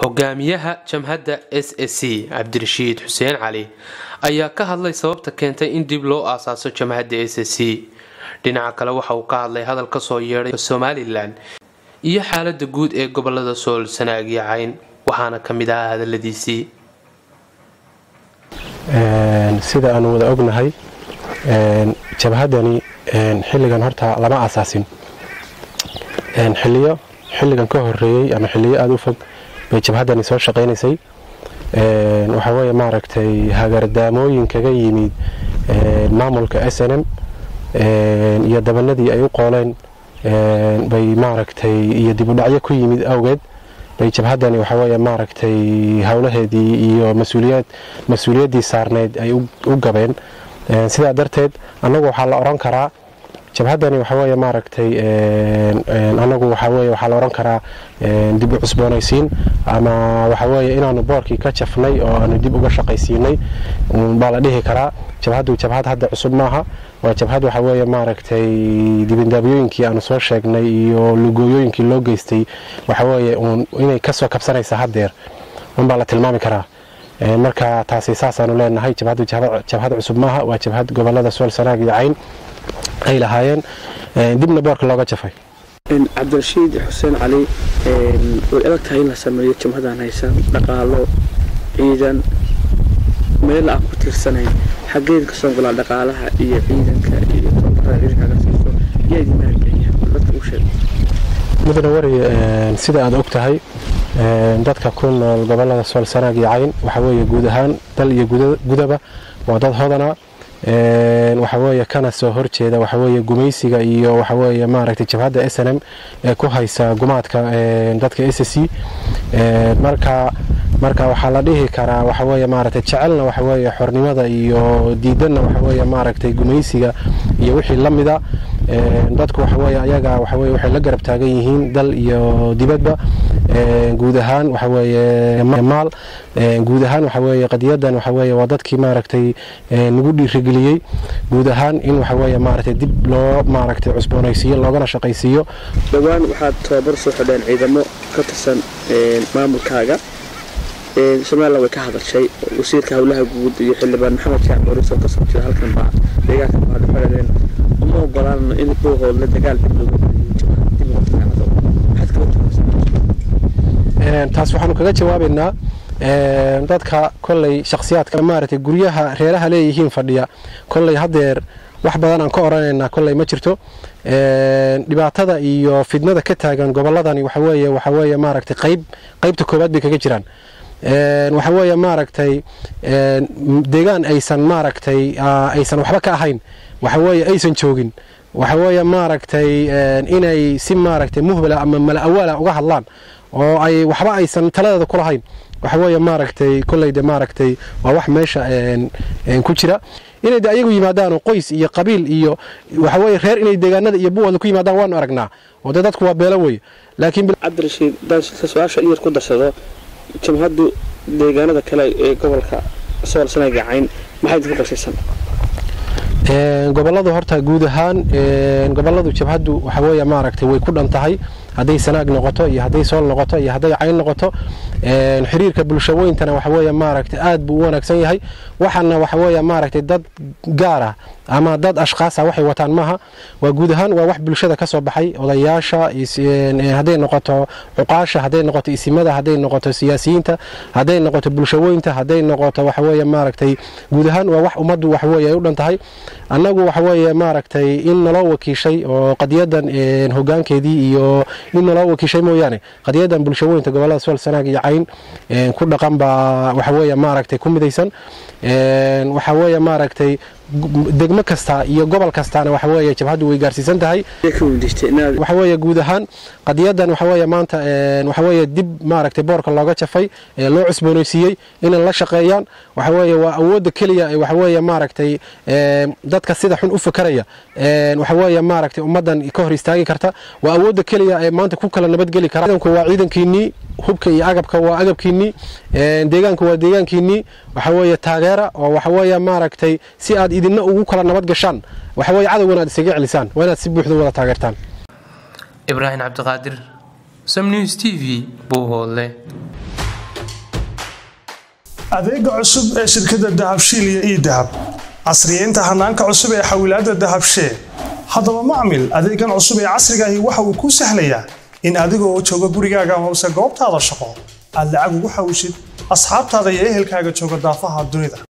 hogaamiyaha jamhadda s s c cabdirashiid xuseen cali ayaa ka hadlay sababta keentay in dib loo aasaaso jamhadda s s c dhinaca kale waxa uu ka hadlay hadal kasoo yeedhay somalilan iyo xaalada guud ee gobolada sool sanaag iyo cayn waxaana ka mid ahaa hadaladiisii sida aanu wada ognahay jabhadani xilligan horta lama aasaasin xiliyo xilligan ka horeeyey ama xiliyo aada u fog bay jabhadani soo shaqaynaysay waxaa weeye maaragtay hagardaamooyin kaga yimid maamulka s n m iyo dabanadii ay u qooleen bay maaragtay iyo dibudhacyo ku yimid awgeed bay jabhadani waxaweye maaragtay howlaheedii iyo masuuliyad mas-uuliyaddii saarneyd ay u gabeen sidaa darteed annagu waxaa la odhan karaa jabhadani waxaweye maaragtay anagu waxaweye waxaa la odhan karaa dib u cusboonaysiin ama waxaweye inaanu boorkii ka jafnay oo aanu dib uga shaqaysiinay baa la dhihi karaa jabhaddu jabhad hadda cusub maaha waa jabhad waxaweye maaragtay dibindaabiyooyinkii aanu soo sheegnay iyo lugooyooyinkii loo geystay waxaweye inay kasoo kabsanaysa haddeer unbaa la tilmaami karaa marka taasi saasaanu leenahay jabhaddu jabhad cusub maaha waa jabhad gobolada sool sanaag iyo cayn ay lahaayeen dibna boorka looga jafay cabdirashiid xuseen cali way adag tahay in la sameeyo jamhadan haysan dhaqaalo ciidan meel aan ku tiirsanayn xaggeed kasoo golaa dhaqaalaha iyo ciidanka iyo tababarada ciidankaga siiso yaa idin maalgeliya dadka u sheeg mudane wari sida aad og tahay dadka ku nool gobolada sool sanaag iyo cayn waxaweeye guud ahaan dal iyo gudaba waa dad hodana waxaweye kana soo horjeeda waxaweye gumaysiga iyo waxaweye maaragtay jabhadda s n m ee ku haysa gumaadka dadka s c marka marka waxaa la dhihi karaa waxaweye maaragtay jecelna waxaweye xornimada iyo diidanna waxaweye maaragtay gumaysiga iyo wixii la mida dadku waxaweye ayaga waxaweye waxay la garab taagan yihiin dal iyo dibadba guud ahaan waxaweye maal guud ahaan waxaweye qadiyadan waxaweye waa dadkii maaragtay nagu dhiirigeliyey guud ahaan in waxaweye maaragtay dib loo maaragtay cusboonaysiiyo loogana shaqaysiiyo dhowaan waxaad tababar soo xidheen ciidamo ka tirsan maamulkaaga somalilan way ka hadashay wasiirka howlaha guud iyo xildhibaan maxamed jaac booriso kasoo jira halkan baa deegaanka baadhaxoladeen uma ogolaanno in buuqoodla dagaal dib looga taas waxaanu kaga jawaabaynaa dadka kolley shakhsiyaadka maaragtay guryaha reeraha leeyihiin fadhiya kolley haddeer wax badan aan ka odhanaynaa kolley ma jirto dhibaatada iyo fidnada ka taagan gobolladani waxaweye waxaweye maaragtay qayb qaybta koowaad bay kaga jiraan waxaweye maaragtay deegaan aysan maaragtay aysan waxba ka ahayn waxaweye aysan joogin waxaweye maaragtay inay si maaragtay muhbala ama mala awaala uga hadlaan oo ay waxba aysan taladeeda ku lahayn waxaweye maaragtay kolleyde maaragtay waa wax meesha ku jira inay de ayagu yimaadaan qoys iyo qabiil iyo waxaweye reer inay deegaanada iyo buwada ku yimaadaan waanu aragnaa oo dee dadku waa beelo wey laakiin cabdirashiid daan su-aasha iyar ku darsado jamhaddu deegaanada kale ee gobolka sool sanaaga cayn maxay idinku qorshaysan goboladu horta guud ahaan goboladu jabhaddu waxaweye maaragtay way ku dhan tahay hadday sanaag noqoto iyo hadday sool noqoto iyo hadday cayn noqoto xiriirka bulshaweyntana waxaweye maaragtay aad buu u wanaagsan yahay waxaana waxaweye maaragtay dad gaar ah ama dad ashkhaasa waxay wataan maaha waa guud ahaan waa wax bulshada ka soo baxay odayaasha hadday noqoto cuqaasha hadday noqoto isimada hadday noqoto siyaasiyiinta hadday noqoto bulshaweynta hadday noqoto waxaweye maaragtay guud ahaan waa wax ummaddu waxaweye ay u dhan tahay annagu waxaweye maaragtay in naloo wakiishay oo qadiyadan hogaankeedii iyo in naloo wakiishay mooyaane qadiyadan bulshaweynta gobolada sool sanaag iyo cayn ku dhaqan baa waxaweye maaragtay ku midaysan waxaweye maaragtay degmo kasta iyo gobol kastaana waxaweye jabhaddu way gaarsiisan tahay waxaweye guud ahaan qadiyadan waxaweye maanta waxaweye dib maaragtay boorka looga jafay ee loo cusboonaysiiyey inay la shaqeeyaan waxaweye waa awoodda keliya ee waxaweye maaragtay dadka sida xun u fakaraya waxaweye maaragtay ummaddan ka hor istaagi karta waa awoodda keliya ee maanta ku kala nabadgeli kara ciidanku waa ciidankiinnii hubka iyo agabka waa agabkiinnii deegaanka waa deegaankiinnii waxaweye taageera oo waxaweye maaragtay si aad idinna ugu kala nabad gashaan waxaweye cadowgana aad isaga celisaan waa inaad si buuxda wada taageertaan ibraahim cabdiqaadir som news t v buuhoodle adeega cusub ee shirkadda dahabshiil iyo ii dahab casriyeynta hanaanka cusub ee xawilaadda dahabshee haddaba macmil adeegan cusub ee casrigaahi waxa uu kuu sahlayaa in adigoo jooga gurigaaga hoose goobtaada shaqo aad lacag ugu xawishid asxaabtaada iyo ehelkaaga jooga daafaha dunida